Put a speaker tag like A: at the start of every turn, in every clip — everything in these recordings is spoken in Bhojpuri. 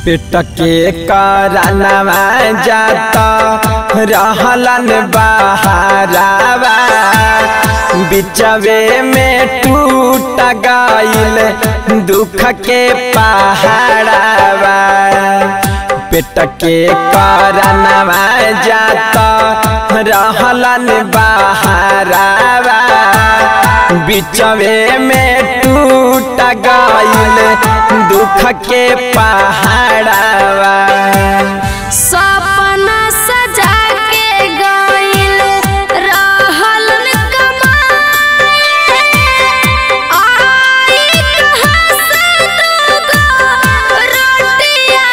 A: पेट के करनवा जाता रहलन बहारावा बिचवे में टूट गईल दुख के पहाड़ावा पेट के करनवा जाता रहलन बहारावा बिचवे में टूट गईल दुख के पहाड़ावा
B: सपना सजा के गइल रहल कमाए आई कहाँ से दूगो रोटिया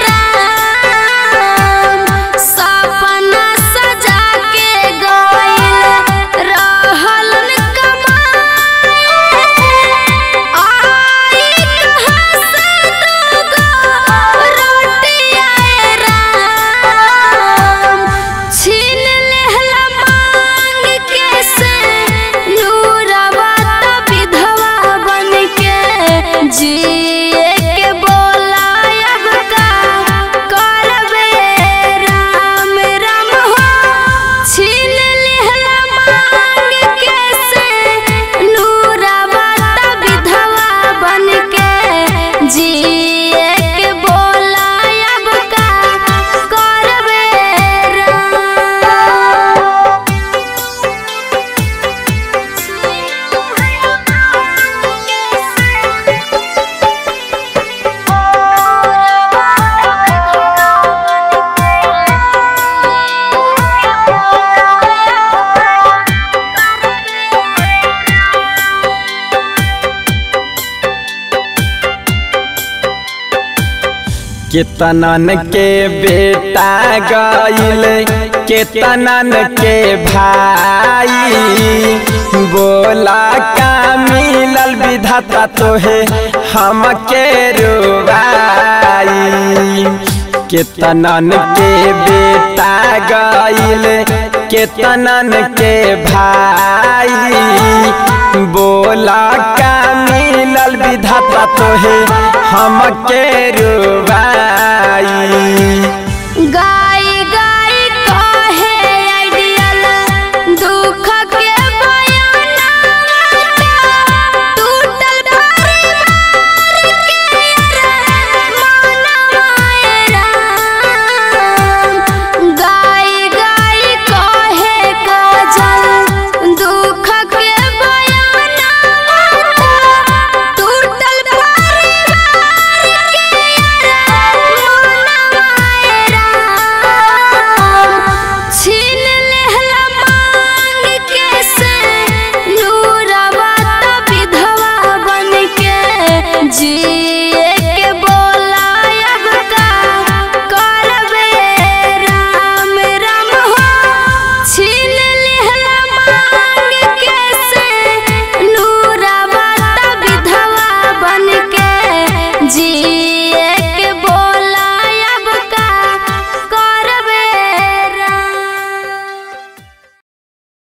B: राम सपना सजा के गइल रहल कमाए आई कहाँ से दूगो रोटिया राम छीन लेहला मांग के से नूरवा त विधवा बन के जिए के बोलायब का करबे राम राम हो छीन लेहला मांग के से नूरवा त विधवा बन के जिए के बोलायब का करबे राम
A: केतनन के बेटा गईल केतनन के भाई बोला का मिलल विधाता तोहे हमके रुबाई केतनन के बेटा गईल केतनन के भाई बोला का मिलल विधाता तोहे हमके रुबाई